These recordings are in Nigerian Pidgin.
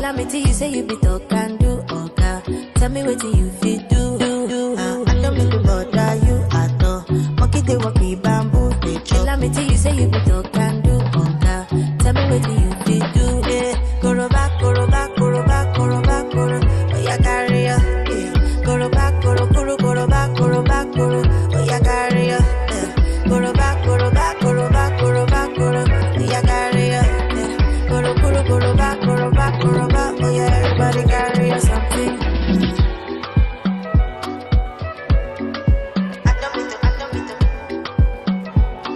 Tell me till you say you be talk and do, okay. Tell me what you fit do, do, do. Uh, I don't mean to bother you at all. Monkey they walk the bamboo, they chop. Tell me till you say you be talk and do, okay. Tell me what you fit do. Yeah, go back, go back, go back, go back, go Oh yeah, carry ya. Yeah, go back, go go go back, go back, go Oh yeah, carry ya. Yeah, go back, go back, go back, go back, go Oh yeah, carry ya. Yeah, go go go back, go back, go back. Oh yeah, everybody carry ya something. I don't mean to, I don't mean to.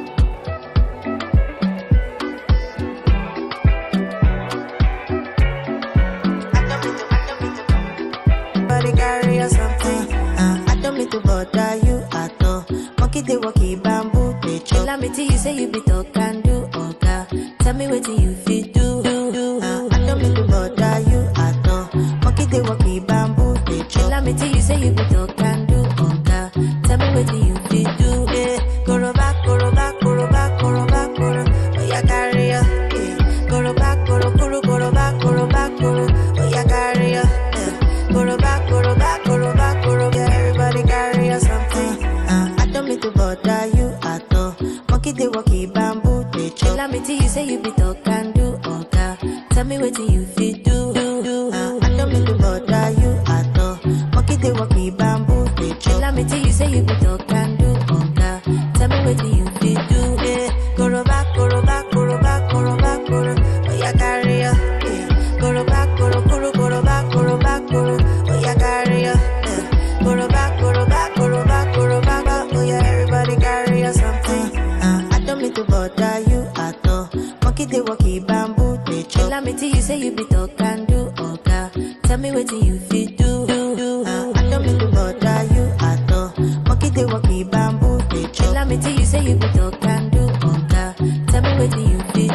Body carry or something. Uh, I don't mean to bother you at all. Monkey they walk in bamboo, they chop. Tell me till you say you be talk and do, okay. Tell me what you fit do, do, do. Uh, I don't mean to bother you at all. Monkey they walk in bamboo, they chop. Tell me till you say you be talk and do, okay. Tell me what you fit do. Yeah, go back, go back, go back, go back, go Oh yeah, carry ya. Yeah, go back, go go go back, go back, go Oh yeah, carry ya. Yeah, go back, go back, go back, go Yeah, everybody carry ya something. Uh, I don't mean to bother you at all. Monkey they walk in bamboo, they chop. Tell me till you say you be talk and do, okay. Tell me what you fit do, do, do. Uh, I don't mean to bother you at all. Monkey they walk in bamboo, they chop. Tell me till you say you be talk and do, okay. Tell me what you fit do. Yeah, go back, go back, go back, go back, go Oh yeah, carry ya. Yeah, go back, go go go back, go back, go Oh yeah, carry ya. Yeah, go back, go back, go back, go back. Oh yeah, everybody carry ya something. Uh, I don't mean to bother you at all. Monkey they walk in bamboo, they chop. Tell me till you say you be talk and do, okay. Tell me what you fit do, do, do. Uh, I don't mean to bother you at all. Monkey they walk in bamboo, they chop. Tell me till you say you be talk and do, okay. Tell me what you fit